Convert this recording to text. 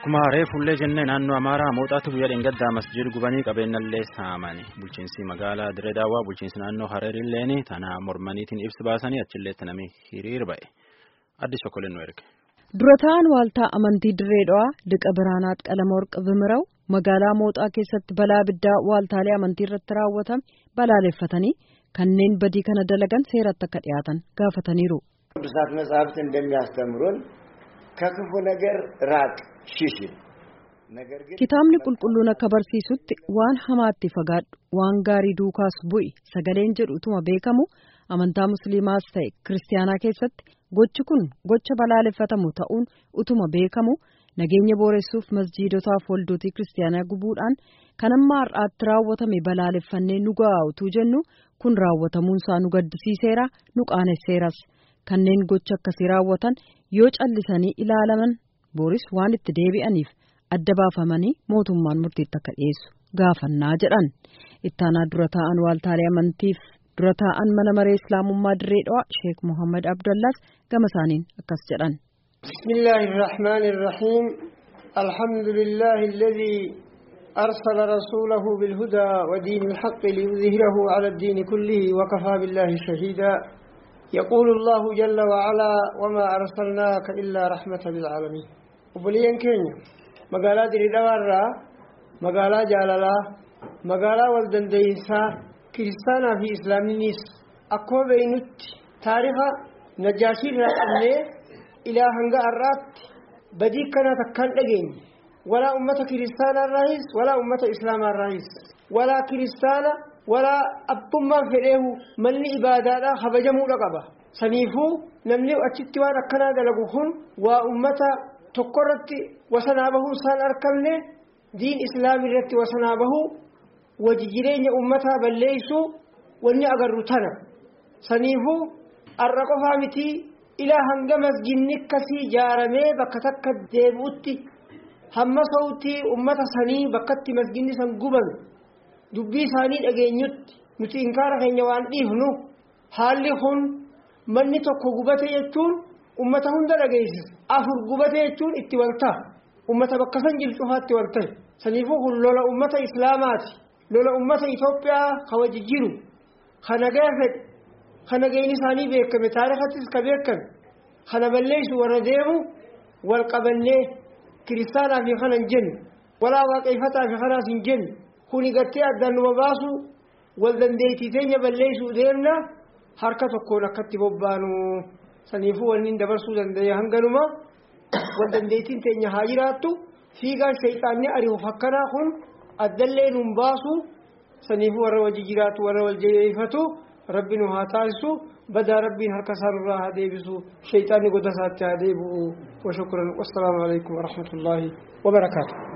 Akkuma reefullee jennee naannoo Amaaraa mooxaatu guyyaa dheengaddaa masjid gubanii qabeenyallee saamani. Bulchiinsi magaalaa Diree Daawwaa bulchiinsi naannoo Hareerilleen tana mormaniitiin ibsi baasanii achilleetti namni hiriir ba'e. Addi Sokoleen nu erge. Durataan waaltaa amantii Diree Dhawaa Liqa Biraanaat Qalamoorq Bimiraw magaalaa mooxaa keessatti balaa abiddaa waaltaalee amantii irratti raawwatame balaaleffatanii kanneen badii kana dalagan seeratti akka dhiyaatan gaafataniiru. ቅዱሳት መጻሕፍት እንደሚያስተምሩን ከክፉ ነገር ራቅ ሽሽ ነገር ግን Kitaabni qulqulluun akka barsiisutti waan hamaatti fagaadhu waan gaarii duukaas bu'i sagaleen jedhu utuma beekamu amantaa musliimaas ta'e kiristaanaa keessatti gochi kun gocha balaaleffatamu ta'uun utuma beekamu nageenya booressuuf masjiidotaaf waldotii kiristaanaa gubuudhaan kan amma har'aatti raawwatame balaaleffannee nu ga'a utuu jennu kun raawwatamuunsaa nu gaddisiiseera nu qaanesseeras kanneen gocha akkasii raawwatan yoo callisanii ilaalaman booris waan itti deebi'aniif adda baafamanii mootummaan murtiitti akka dhiyeessu gaafannaa jedhan ittaanaa dura taa'an waaltaalee amantiif dura taa'an mana maree islaamummaa dirree dhawaa sheek mohammad abdallaas gama isaaniin akkas jedhan. بسم الله الرحمن الرحيم الحمد لله الذي أرسل رسوله بالهدى ودين الحق ليظهره على الدين كله وكفى بالله شهيدا يقول الله جل وعلا وما أرسلناك إلا رحمة للعالمين وبلين كينيا مقالا دري دوارا مقالا جالالا مقالا والدن ديسا كريستانا في إسلامينيس أكو بينت تاريخ نجاشي رأى إلى هنگا الرات بدي كانت كان أجين ولا أمة كريستانا الرئيس ولا أمة إسلام الرئيس ولا كريستانا ولا أبما فئه من إبادة خبجمو لقبا سنيفو نمني أتشتي وانا كنا دلقوهن وأمة تقرت وسنابه سان أركمني دين إسلامي رت وسنابه وججرين أمتها بليسو واني أقرتنا سنيفو الرقفة متي إلى هنگا مسجنك كسي جارمي بكتك ديبوتي هم صوتي أمة سني بكت مسجني سنقبن dubbii isaanii dhageenyutti nuti inkaara keenya waan dhiifnu haalli kun manni tokko gubate jechuun ummata hunda dhageessisa afur gubate jechuun itti walta'a ummata bakka san jiru cufaatti walta'e saniifuu kun lola ummata islaamaati lola ummata Itoophiyaa ka wajji jiru ka nagaa fedhe ka nageenyi isaanii beekame taarikattis ka beekame kana balleessu warra deemu wal qabannee kiristaanaa fi kana hin jennu walaa waaqeffataa fi kanaas hin jennu kuni gattee addaan numa baasu wal dandeettii teenya balleessuu deemna harka tokkoon akkatti bobbaanu saniifuu wanni dabarsuu danda'e hanganuma wal dandeettiin teenya haa jiraattu fiigaan shayxaanni ari'uuf akkanaa kun addallee nun baasu saniifuu warra wajji jiraatu warra wal jabeeffatu rabbi nu haa taasisu badaa rabbiin harka isaanirraa haa deebisu shayxaanni goda isaatti haa deebi'u wa shukran wassalaamu alaikum warahmatullaahi wabarakaatu